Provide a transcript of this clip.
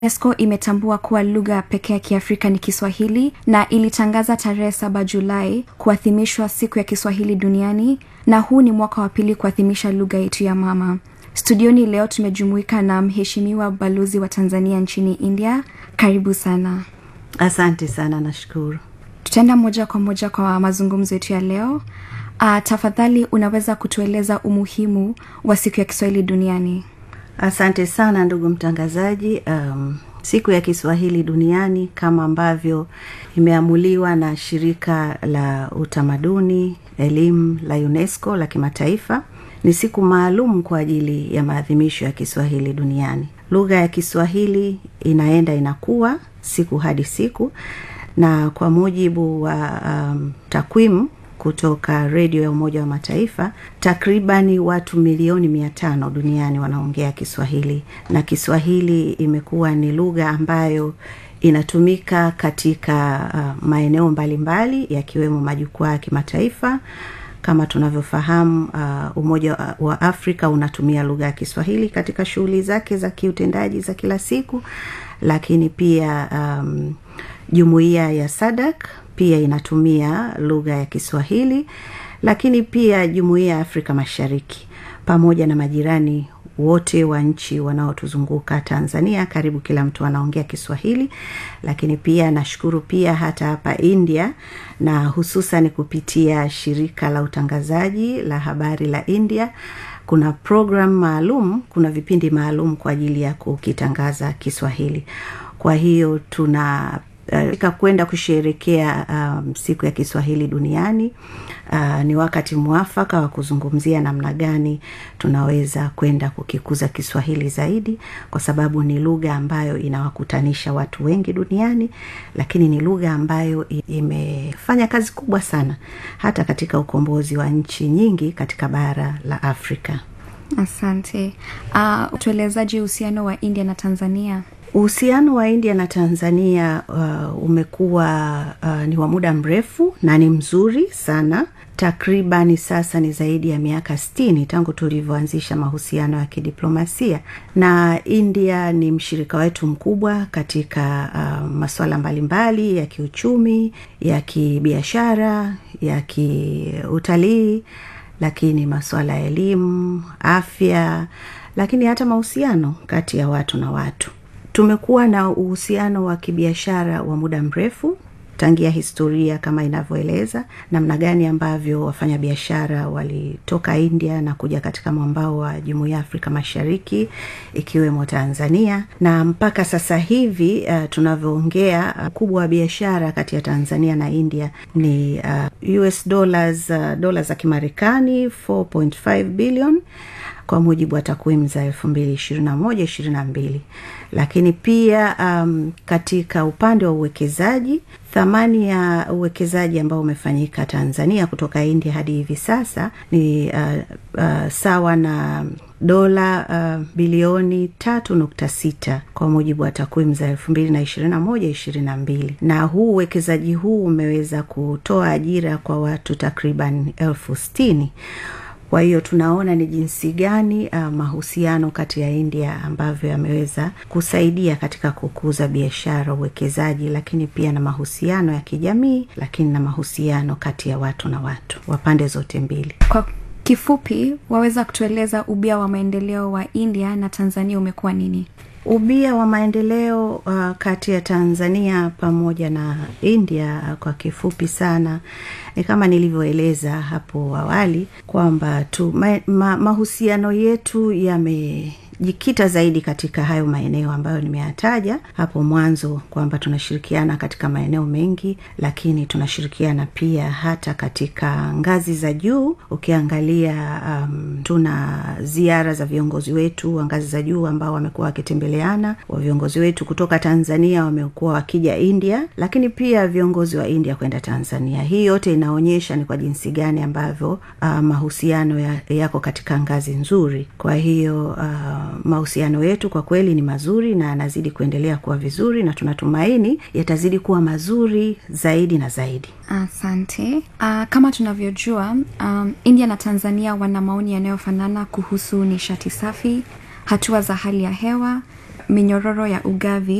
unesco imetambua kuwa lugha pekee ya kiafrika ni kiswahili na ilitangaza tarehe saba julai kuadhimishwa siku ya kiswahili duniani na huu ni mwaka wa pili kuadhimisha lugha yetu ya mama studioni leo tumejumuika na mheshimiwa balozi wa tanzania nchini india karibu sana asante sana nashukuru tutaenda moja kwa moja kwa mazungumzo yetu ya leo uh, tafadhali unaweza kutueleza umuhimu wa siku ya kiswahili duniani asante sana ndugu mtangazaji um, siku ya kiswahili duniani kama ambavyo imeamuliwa na shirika la utamaduni elimu la unesco la kimataifa ni siku maalum kwa ajili ya maadhimisho ya kiswahili duniani lugha ya kiswahili inaenda inakuwa siku hadi siku na kwa mujibu wa um, takwimu kutoka redio ya umoja wa mataifa takribani watu milioni mia tano duniani wanaongea kiswahili na kiswahili imekuwa ni lugha ambayo inatumika katika uh, maeneo mbalimbali yakiwemo majukwaa ya kimataifa kama tunavyofahamu uh, umoja wa, wa afrika unatumia lugha ya kiswahili katika shughuli zake za kiutendaji za kila siku lakini pia um, jumuiya ya sadak pia inatumia lugha ya kiswahili lakini pia jumuiya ya afrika mashariki pamoja na majirani wote wa nchi wanaotuzunguka tanzania karibu kila mtu anaongea kiswahili lakini pia nashukuru pia hata hapa india na hususan kupitia shirika la utangazaji la habari la india kuna program maalum kuna vipindi maalum kwa ajili ya kukitangaza kiswahili kwa hiyo tuna uh, kwenda kusherekea um, siku ya kiswahili duniani uh, ni wakati mwafaka wa kuzungumzia namna gani tunaweza kwenda kukikuza kiswahili zaidi kwa sababu ni lugha ambayo inawakutanisha watu wengi duniani lakini ni lugha ambayo imefanya kazi kubwa sana hata katika ukombozi wa nchi nyingi katika bara la afrika asante uh, tuelezaji uhusiano wa india na tanzania uhusiano wa india na tanzania uh, umekuwa uh, ni wa muda mrefu na ni mzuri sana takribani sasa ni zaidi ya miaka stini tangu tulivyoanzisha mahusiano ya kidiplomasia na india ni mshirika wetu mkubwa katika uh, masuala mbalimbali ya kiuchumi ya kibiashara ya kiutalii lakini masuala ya elimu afya lakini hata mahusiano kati ya watu na watu tumekuwa na uhusiano wa kibiashara wa muda mrefu tangia historia kama inavyoeleza namna gani ambavyo wafanyabiashara walitoka india na kuja katika mwambao wa jumuiya ya afrika mashariki ikiwemo tanzania na mpaka sasa hivi uh, tunavyoongea ukubwa uh, wa biashara kati ya tanzania na india ni uh, us dollars uh, dola za kimarekani 4.5 billion kwa mujibu wa takwimu za elfu mbili ishirini na moja ishirini na mbili lakini pia um, katika upande wa uwekezaji thamani ya uwekezaji ambao umefanyika tanzania kutoka india hadi hivi sasa ni uh, uh, sawa na dola uh, bilioni tatu nukta sita kwa mujibu wa takwimu za elfu mbili na ishirini na moja ishirini na mbili na huu uwekezaji huu umeweza kutoa ajira kwa watu takriban elfu stini kwa hiyo tunaona ni jinsi gani uh, mahusiano kati ya india ambavyo yameweza kusaidia katika kukuza biashara uwekezaji lakini pia na mahusiano ya kijamii lakini na mahusiano kati ya watu na watu wa pande zote mbili kwa kifupi waweza kutueleza ubia wa maendeleo wa india na tanzania umekuwa nini ubia wa maendeleo uh, kati ya tanzania pamoja na india uh, kwa kifupi sana ni kama nilivyoeleza hapo awali kwamba tu ma, ma, mahusiano yetu yame jikita zaidi katika hayo maeneo ambayo nimeyataja hapo mwanzo kwamba tunashirikiana katika maeneo mengi lakini tunashirikiana pia hata katika ngazi za juu ukiangalia um, tuna ziara za viongozi wetu wa ngazi za juu ambao wamekuwa wakitembeleana wa viongozi wetu kutoka tanzania wamekuwa wakija india lakini pia viongozi wa india kwenda tanzania hii yote inaonyesha ni kwa jinsi gani ambavyo uh, mahusiano ya, yako katika ngazi nzuri kwa hiyo uh, mahusiano yetu kwa kweli ni mazuri na yanazidi kuendelea kuwa vizuri na tunatumaini yatazidi kuwa mazuri zaidi na zaidi asante uh, kama tunavyojua um, india na tanzania wana maoni yanayofanana kuhusu nishati safi hatua za hali ya hewa minyororo ya ugavi